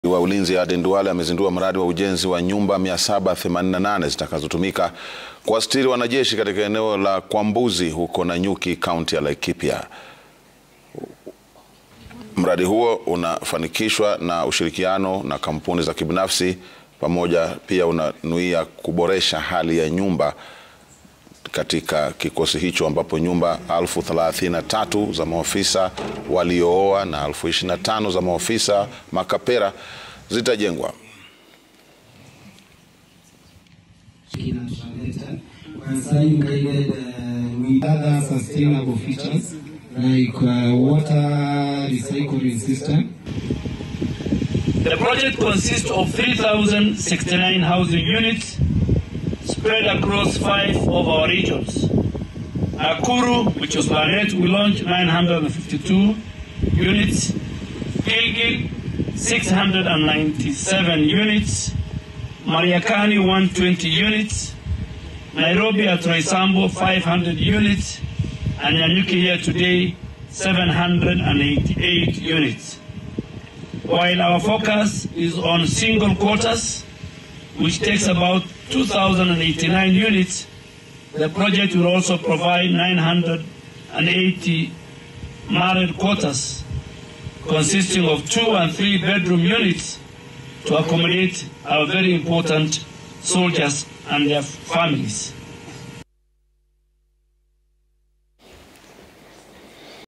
wa ulinzi Aden Duale amezindua mradi wa ujenzi wa nyumba 788 zitakazotumika kuwastiri wanajeshi katika eneo la Kwambuzi huko Nanyuki, kaunti ya Laikipia. Mradi huo unafanikishwa na ushirikiano na kampuni za kibinafsi pamoja, pia unanuia kuboresha hali ya nyumba katika kikosi hicho ambapo nyumba elfu thelathini na tatu za maofisa waliooa na elfu ishirini na tano za maofisa makapera zitajengwa. The project consists of 3,069 housing units spread across five of our regions. Nakuru, which was Barnet, we launched 952 units. Gilgil, 697 units. Mariakani, 120 units. Nairobi at Roysambo, 500 units. And Nyanyuki here today, 788 units. While our focus is on single quarters, which takes about 2,089 units, the project will also provide 980 married quarters consisting of two and three bedroom units to accommodate our very important soldiers and their families.